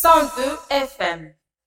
102 FM.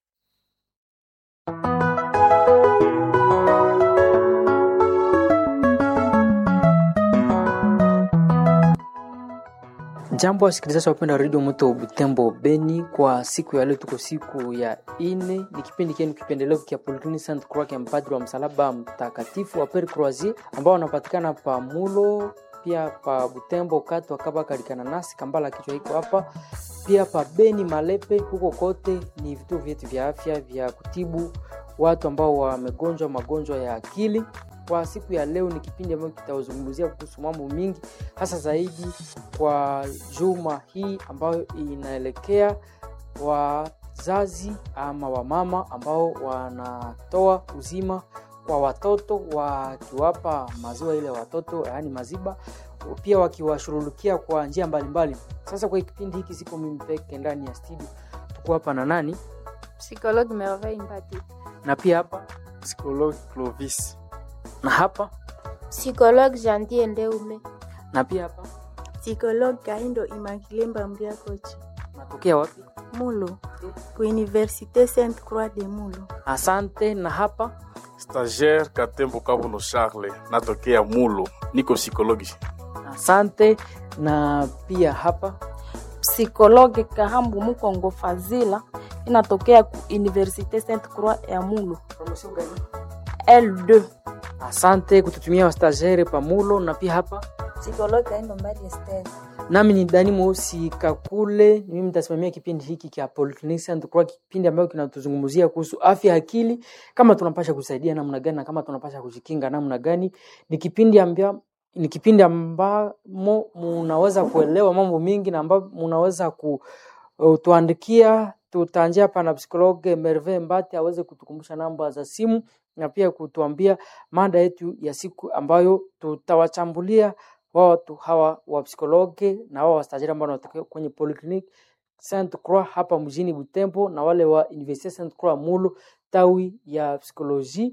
Jambo wasikilizaji wapenda redio Moto Butembo Beni, kwa siku ya leo tuko siku ya ine, ni kipindi kienu kipendelevu kia Polyclinic Saint Croix ya mpadri wa msalaba mtakatifu wa Pere Croisier ambao wanapatikana pa Mulo pia pa Butembo kati wakaba kalikana nasi Kambala kichwa iko hapa pia pa Beni Malepe, huko kote ni vituo vyetu vya afya vya kutibu watu ambao wamegonjwa magonjwa ya akili. Kwa siku ya leo ni kipindi ambacho kitazungumzia kuhusu mambo mingi, hasa zaidi kwa juma hii ambayo inaelekea wazazi ama wamama ambao wanatoa uzima kwa watoto wakiwapa maziwa ile watoto, yaani maziba, pia wakiwashughulikia kwa njia mbalimbali. Sasa kwa kipindi hiki siko mimi peke ndani ya studio, tuko hapa na nani Psychologue Merveille Mbati. na pia hapa Psychologue Clovis. na hapa Psychologue Jantie Ndeume. na pia hapa Psychologue Kaindo Immaculée Mbambia Kochi. natokea wapi? Mulo. Ku Université Sainte Croix de Mulo. Asante. Na hapa Stagiaire Katembo Kabuno Charles, natokea Mulo, niko psikologi. asante. Na pia hapa Psikologe Kahambu Mukongo Fazila inatokea ku Universite Sainte Croix ya Mulo L2. asante kututumia wastagere pamulo. Na pia hapa Psikologi Kaindo Mbali Esther. nami ni Dani Mosi Kakule, ni mimi nitasimamia kipindi hiki cha Polyclinic Saint Croix, kipindi ambacho kinatuzungumzia kuhusu afya ya akili, kama tunapasha kusaidia namna gani na kama tunapasha kujikinga namna gani. Ni kipindi ambia ni kipindi ambamo munaweza kuelewa mambo mingi na ambao munaweza kutuandikia. Tutaanjia hapa na psikologe Merve Mbati aweze kutukumbusha namba za simu na pia kutuambia mada yetu ya siku ambayo tutawachambulia wao watu hawa wa psikologe na wao wastajiri ambao wanatokea kwenye Polyclinic Saint Croix hapa mjini Butembo na wale wa Universite Saint Croix Mulu tawi ya psikoloji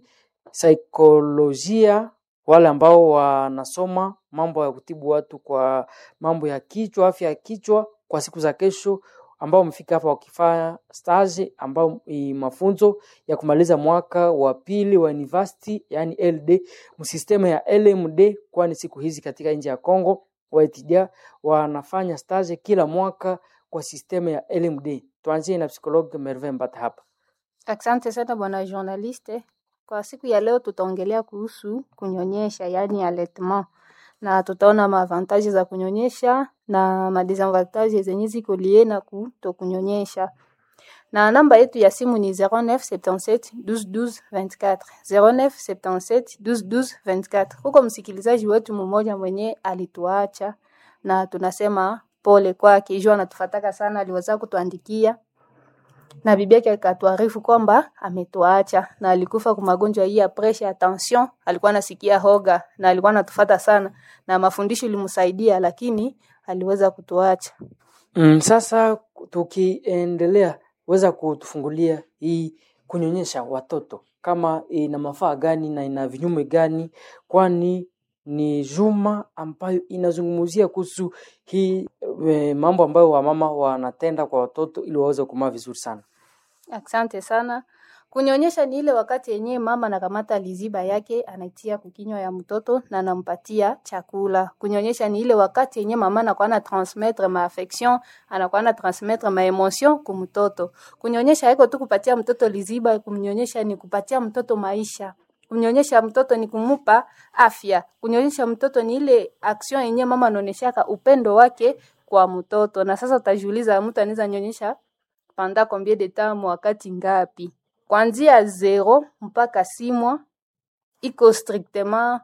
saikolojia, wale ambao wanasoma mambo ya kutibu watu kwa mambo ya kichwa, afya ya kichwa kwa siku za kesho, ambao wamefika hapa wakifanya stage ambao ni mafunzo ya kumaliza mwaka wa pili wa university, yani LD msistema ya LMD, kwani siku hizi katika nchi ya Kongo waitidia wanafanya stage kila mwaka kwa sistema ya LMD. Tuanzie na psikologue Merve Mbata hapa. Asante sana bwana journaliste. Kwa siku ya leo tutaongelea kuhusu kunyonyesha, yaani allaitement, na tutaona maavantaji za kunyonyesha na madisavantaji zenye ziko lie na kutokunyonyesha. Na namba yetu ya simu ni 0977 12 12 24 0977 12 12 24. Huko msikilizaji wetu mmoja mwenye alituacha na tunasema pole kwake, jua anatufataka sana, aliweza kutuandikia na bibi yake akatuarifu kwamba ametuacha na alikufa kwa magonjwa hii ya presha ya tension. Alikuwa anasikia hoga na alikuwa anatufata sana, na mafundisho ilimsaidia, lakini aliweza kutuacha. Mm, sasa tukiendelea, weza kutufungulia hii kunyonyesha watoto kama ina mafaa gani na ina vinyume gani, kwani ni juma ambayo inazungumzia kuhusu hii e, mambo ambayo wamama wanatenda kwa watoto ili waweze kumaa vizuri sana. Asante sana. Kunyonyesha ni ile wakati yenyewe mama anakamata liziba yake anaitia kukinywa ya mtoto na anampatia chakula. Kunyonyesha ni ile wakati yenyewe mama anakuwa na transmettre ma affection, anakuwa na transmettre ma emotion ku mtoto. Kunyonyesha haiko tu kupatia mtoto liziba, kumnyonyesha ni kupatia mtoto maisha. Kunyonyesha mtoto ni kumupa afya. Kunyonyesha mtoto ni ile action yenyewe mama anaonyeshaka upendo wake kwa mtoto. Na sasa utajiuliza mtu anaweza nyonyesha pendant combien de temps, wakati ngapi? Kuanzia zero mpaka simwa iko strictement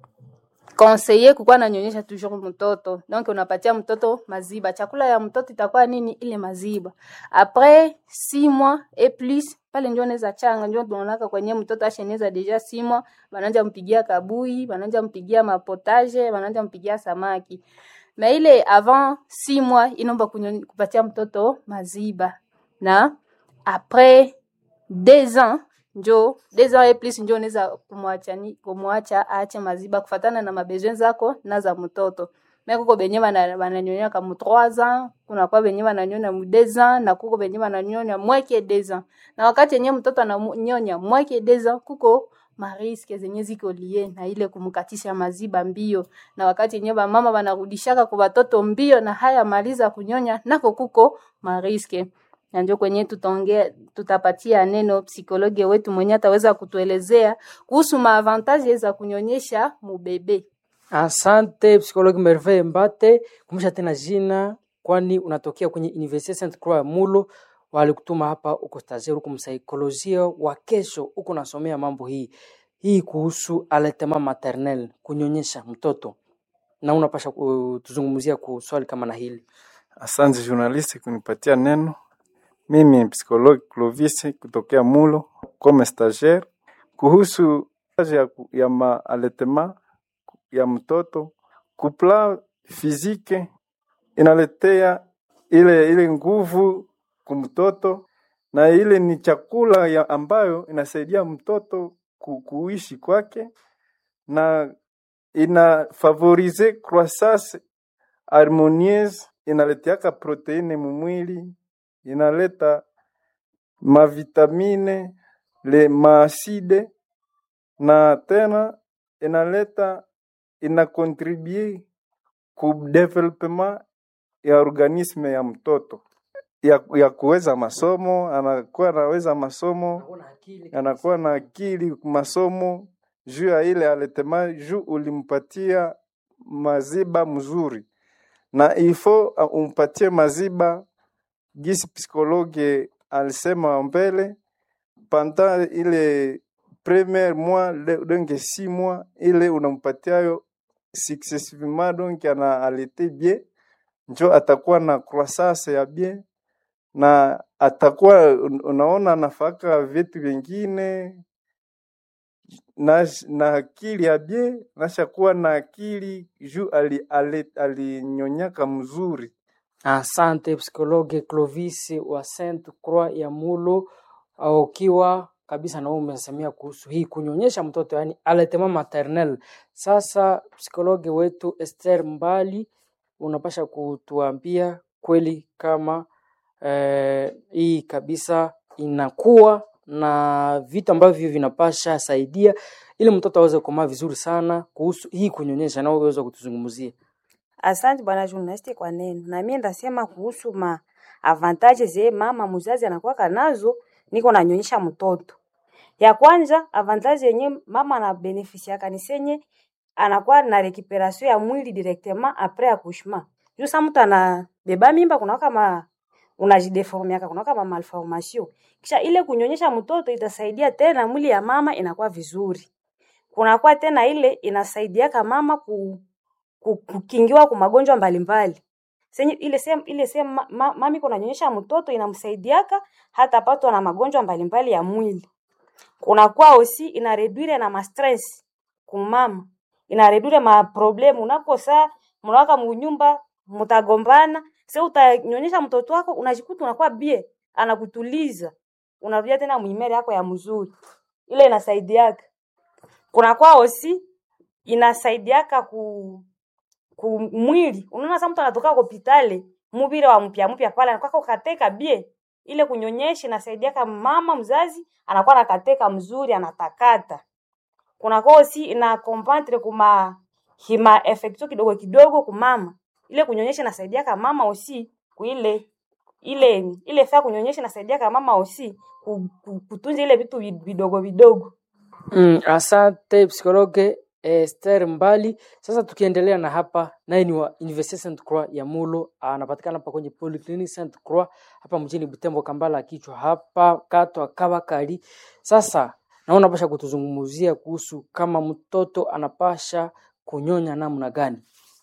conseiller kukuwa nanyonyesha toujours mtoto. Donc unapatia mtoto maziba, chakula ya mtoto itakuwa nini? Ile maziba. Après six mois et plus pale ndio unaweza changa, ndio tunaonaka kwenye mtoto asheneza deja six mois, bananja mpigia kabui, bananja mpigia mapotage, bananja mpigia samaki. Na ile avant six mois inaomba kunyo- kupatia mtoto maziba na après deux ans njo deux ans et plus njo unaweza kumwacha ni- kumwacha aache maziba kufatana na mabesoin zako na za mtoto me kuko benye bana- bananyonya ka mu 3 ans kuna kwa benye bananyonya mu 2 ans na kuko benye bananyonya mweke 2 ans na wakati yenye mtoto ananyonya mweke 2 ans kuko mariske zenye ziko lie na ile kumkatisha maziba mbio na wakati yenye bamama banarudishaka kwa watoto mbio na haya maliza kunyonya nako kuko mariske na ndio kwenye tutaongea tutapatia neno psikologe wetu mwenye ataweza kutuelezea kuhusu maavantaje za kunyonyesha mubebe Asante psikologi Merveille Mbate, kumbusha tena jina, kwani unatokea kwenye Universite Saint Croix ya Mulo. Walikutuma hapa, uko stagiaire, uko msaikolojia wa kesho, uko nasomea mambo hii hii kuhusu allaitement maternel, kunyonyesha mtoto, na unapasha kutuzungumzia ku swali kama na hili. Asante journalist kunipatia neno. Mimi ni psikologi Clovis kutokea Mulo comme stagiaire kuhusu kazi ya, ku- ya maaletema ya mtoto kupla fizike inaletea ile ile nguvu kumtoto na ile ni chakula ya ambayo inasaidia mtoto ku, kuishi kwake na ina favorize croissance harmonieuse inaletiaka proteine mumwili inaleta mavitamine le maaside na tena inaleta ina contribue ku development ya organisme ya mtoto ya, ya kuweza masomo, anakuwa anaweza masomo, anakuwa na akili masomo juu ya ile aletema juu ulimpatia maziba mzuri, na ifo uh, umpatie maziba gisi psikologe alisema mbele pendant ile premier mois le- donc six mois ile unampatiayo successivement donc ana alete bien njo atakuwa na croissance ya bien na atakuwa un- unaona anafaka vitu vingine na, na akili ya bien nashakuwa na akili juu ali, ali, alinyonyaka mzuri Asante psikologe Clovis wa Saint Croix ya Mulo, au ukiwa kabisa na wewe umesemea kuhusu hii kunyonyesha mtoto, yani allaitement maternel. Sasa psikologe wetu Esther Mbali, unapasha kutuambia kweli kama eh, hii kabisa inakuwa na vitu ambavyo vinapasha saidia ili mtoto aweze kukomaa vizuri sana kuhusu hii kunyonyesha, na wewe uweze kutuzungumzia. Asante bwana journalist kwa neno. Na mimi ndasema kuhusu ma avantage ze mama mzazi anakuwa nazo niko nanyonyesha mtoto. Ya kwanza avantage yenye mama ana benefisiaka ni senye anakuwa na recuperation ya mwili directement après accouchement. Juu sa mtu anabeba mimba kuna kama unajideformiaka kuna kama malformation. Kisha ile kunyonyesha mtoto itasaidia tena mwili ya mama inakuwa vizuri. Kunakuwa tena ile inasaidiaka mama ku ku- kukingiwa kwa magonjwa mbalimbali. Senye ile sehemu ile sehemu ma, ma, mami kunanyonyesha mtoto inamsaidiaka hata patwa na magonjwa mbalimbali ya mwili. Kunakuwa osi ina reduire na ma stress kumama. Ina reduire ma problem unakosa mnawaka munyumba mtagombana, sasa utanyonyesha mtoto wako unajikuta unakuwa bie, anakutuliza. Unarudia tena mwimere yako ya mzuri. Ile inasaidiaka. Kunakuwa osi inasaidiaka ku kumwili unaona sasa mtu anatoka hospitali mubire wa mpya mpya pale anakuwa kateka bie ile kunyonyesha inasaidia kama mama mzazi anakuwa nakateka mzuri anatakata kuna kosi ina compentre kuma hima effecto kidogo kidogo kumama ile kunyonyesha inasaidia kama mama osi kuile ile ile faa kunyonyesha inasaidia kama mama osi ku- ku- kutunza ile vitu vid- vidogo vidogo Mm, asante psikologe Esther Mbali. Sasa tukiendelea na hapa, naye ni wa Universite Saint Croix ya Mulo, anapatikana hapa kwenye Polyclinic Saint Croix hapa mjini Butembo, Kambala kichwa hapa katwa Kabakari. Sasa naona unapasha kutuzungumzia kuhusu kama mtoto anapasha kunyonya namna gani.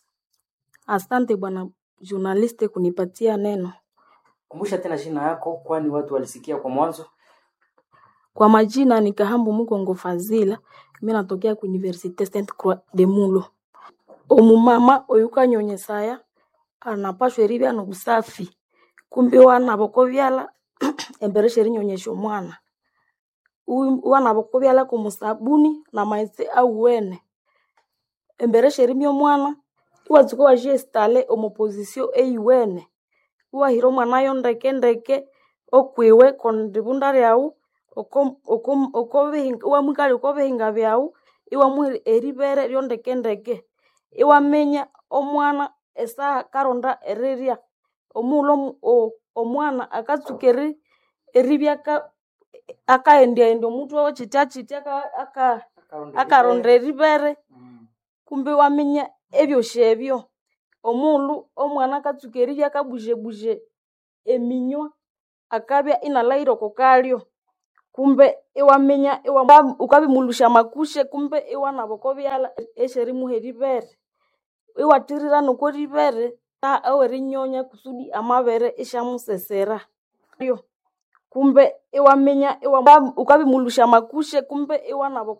Asante bwana journaliste kunipatia neno. Kumbusha tena jina yako, kwani watu walisikia kwa mwanzo. Kwa majina ni Kahambu Mukongo Fazila, mimi natokea ku Universite Saint Croix de Mulo. Omumama oyuka nyonyesaya anapashwa eribya nobusafi kumbi wana bokobyala embere sheri nyonyesha omwana U- wana bokobyala kumusabuni na maghetse auwene embere sherimya omwana iwatsuka iwajiestale omu position eyiwene iwahira omwanayo ndeke ndeke okwiwe kondibunda lyawu oko- oko- okobihinga- iwamwikalya okobihinga byawu iwamuha eribere lyondeke ndeke iwaminya omwana esaha karonda erirya omughulhu omu- o- omwana akatsuka eri- eribya aka- akahendyahendya omutwe we kyitya kyitya aka- aka- akaronda eribere kumbe iwaminya ebyosi ebyo omughulhu omwana akatsuka eribya akabuzebuje eminywa akabya inalhahira oko kalyo kumbe iwaminya iwa- wukabimulhusya amakushe kumbe iwanaba oko byalha esyerimuha eribere iwathirira noko ribere ewerinyonya kusudi amabere isyamusesera kumbe iwaminya iwa- wukabimulhusya amakushe kumbe iwanaba oko